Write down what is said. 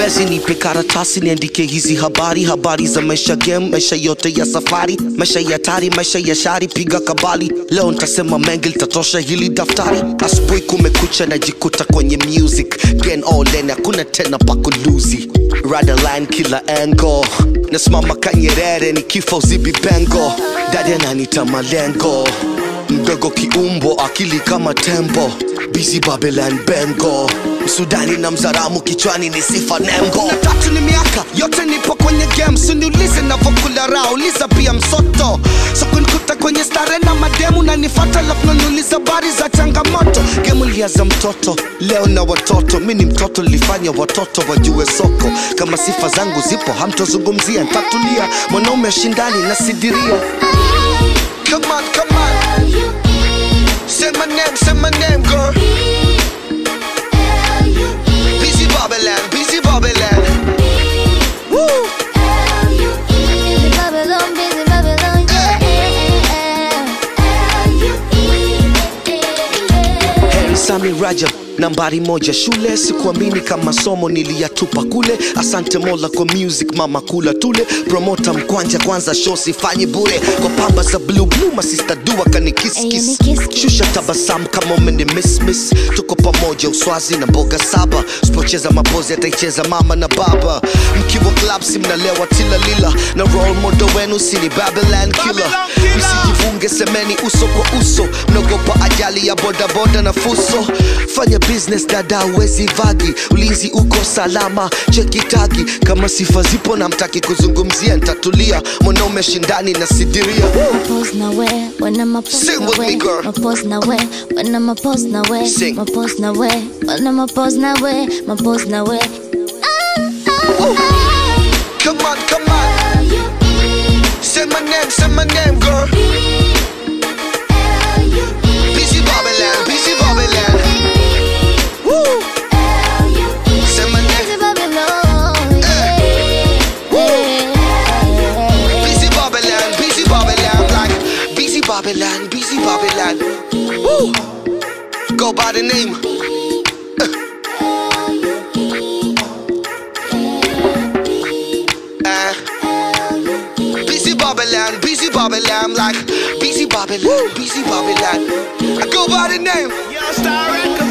basi nipe karatasi niandike hizi habari habari za maisha game maisha yote ya safari maisha ya tari maisha ya shari piga kabali leo ntasema mengi litatosha hili daftari asubuhi kumekucha najikuta kwenye music gen all in hakuna tena pakuluzi radaline kila engo nasimama kanyerere ni kifo zibi bengo dadi ananita malengo mdogo kiumbo akili kama tembo busy babylon bengo msudani na mzaramu kichwani ni sifa nembo tatu ni miaka yote nipo kwenye game siniulize navokula raha uliza pia msoto so kunikuta kwenye stare na mademu na nifata lafu naniuliza bari za changamoto gemu liaza mtoto leo na watoto mi ni mtoto lifanya watoto wajue soko kama sifa zangu zipo hamtozungumzia ntatulia mwanaume shindani na sidiria Come on, come on. Say my name, say my name, girl. Busy Babylon, busy Babylon. Woo! Busy Babylon, busy Babylon, yeah. Heri Sami Rajab nambari moja shule sikuamini kama somo niliyatupa kule asante mola kwa music mama kula tule promota mkwanja kwanza show sifanyi bure kwa pamba za blue blue masista dua Ayo, kanikiskis ni kiss kiss. shusha tabasamu kama umeni miss miss tuko pamoja uswazi na mboga saba sipocheza mapozi ataicheza mama na baba mkiwa club si mnalewa tilalila na role model wenu sini babylon killer msijivunge semeni uso kwa uso mnaogopa ajali ya bodaboda na fuso fanya business dada uwezi vagi ulinzi uko salama chekitagi kama sifa zipo na mtaki kuzungumzia ntatulia mwanaume shindani na sidiria Pose na we, when I'm a pose Sing na with we, me, girl. my pose na we, when I'm a pose na we, Sing. my pose na we, when I'm a pose na we, my pose na we. Come on, come on. Say my name, say my name, girl. Busy Babylon, busy Babylon. Woo! Say my name, Busy Babylon, yeah. busy Babylon, busy Babylon, like busy Babylon, busy Babylon. Woo! Go by the name. Uh, busy Babylon, busy Babylon, like busy Babylon, busy Babylon. I go by the name. Yo, Star Records.